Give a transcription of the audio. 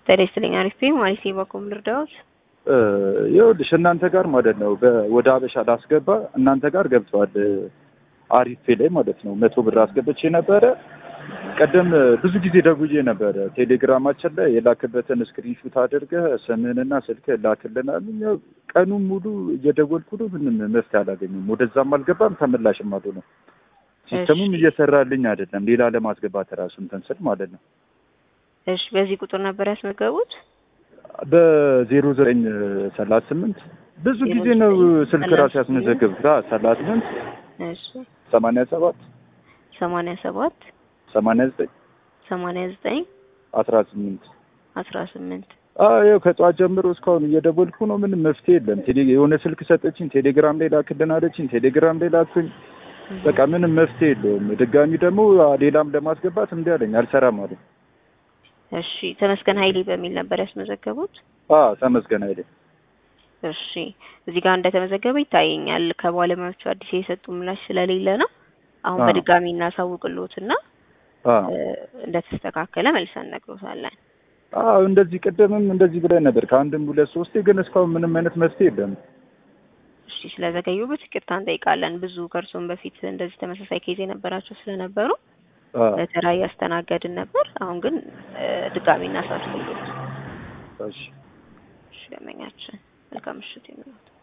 ጤና ይስጥልኝ። አሪፍ ነኝ። ማለት በኩም ልርዳዎት? ይኸውልሽ እናንተ ጋር ማለት ነው በ- ወደ አበሻ ላስገባ እናንተ ጋር ገብተዋል። አሪፌ ላይ ማለት ነው መቶ ብር አስገብቼ ነበረ። ቀደም ብዙ ጊዜ ደውዬ ነበረ ቴሌግራማችን ላይ የላክበትን ስክሪንሹት አድርገህ ስምህንና ስልክህ ላክልናል። ያው ቀኑን ሙሉ እየደወልኩ ነው፣ ምንም መፍትሄ አላገኘም። ወደዛም አልገባም ተመላሽም አልሆነም። ሲስተሙም እየሰራልኝ አይደለም። ሌላ ለማስገባት ራሱ እንትን ስል ማለት ነው እሺ፣ በዚህ ቁጥር ነበር ያስመዘገቡት? በዜሮ ዘጠኝ ሰላሳ ስምንት ብዙ ጊዜ ነው ስልክ ራሱ ያስመዘግብ ሰላሳ ስምንት እሺ፣ ሰማንያ ሰባት ሰማንያ ሰባት ሰማንያ ዘጠኝ ሰማንያ ዘጠኝ አስራ ስምንት አስራ ስምንት ይኸው ከጠዋት ጀምሮ እስካሁን እየደወልኩ ነው። ምንም መፍትሄ የለም። ቴሌ የሆነ ስልክ ሰጠችኝ፣ ቴሌግራም ላይ ላክልን አለችኝ። ቴሌግራም ላይ ላኩኝ። በቃ ምንም መፍትሄ የለውም። ድጋሚ ደግሞ ሌላም ለማስገባት እምቢ አለኝ፣ አልሰራም አለኝ። እሺ፣ ተመስገን ኃይሌ በሚል ነበር ያስመዘገቡት? አዎ ተመስገን አይደል? እሺ፣ እዚህ ጋር እንደተመዘገበ ይታየኛል። ከባለሙያዎቹ አዲስ የሰጡ ምላሽ ስለሌለ ነው። አሁን አዎ። በድጋሚ እናሳውቅልዎትና አዎ እ፣ እንደተስተካከለ መልሰን እነግሮታለን። አዎ እንደዚህ ቅድምም እንደዚህ ብለን ነበር ከአንድም ሁለት ሶስቴ፣ ግን እስካሁን ምንም አይነት መፍትሄ የለም። እሺ ስለዘገዩበት ይቅርታ እንጠይቃለን። ብዙ ከእርሶም በፊት እንደዚህ ተመሳሳይ ኬዝ የነበራቸው ስለነበሩ አዎ በተራ እያስተናገድን ነበር። አሁን ግን እ፣ ድጋሚ እናሳስብልዎት። እሺ እሺ ደንበኛችን መልካም ምሽት ይሁንልዎት።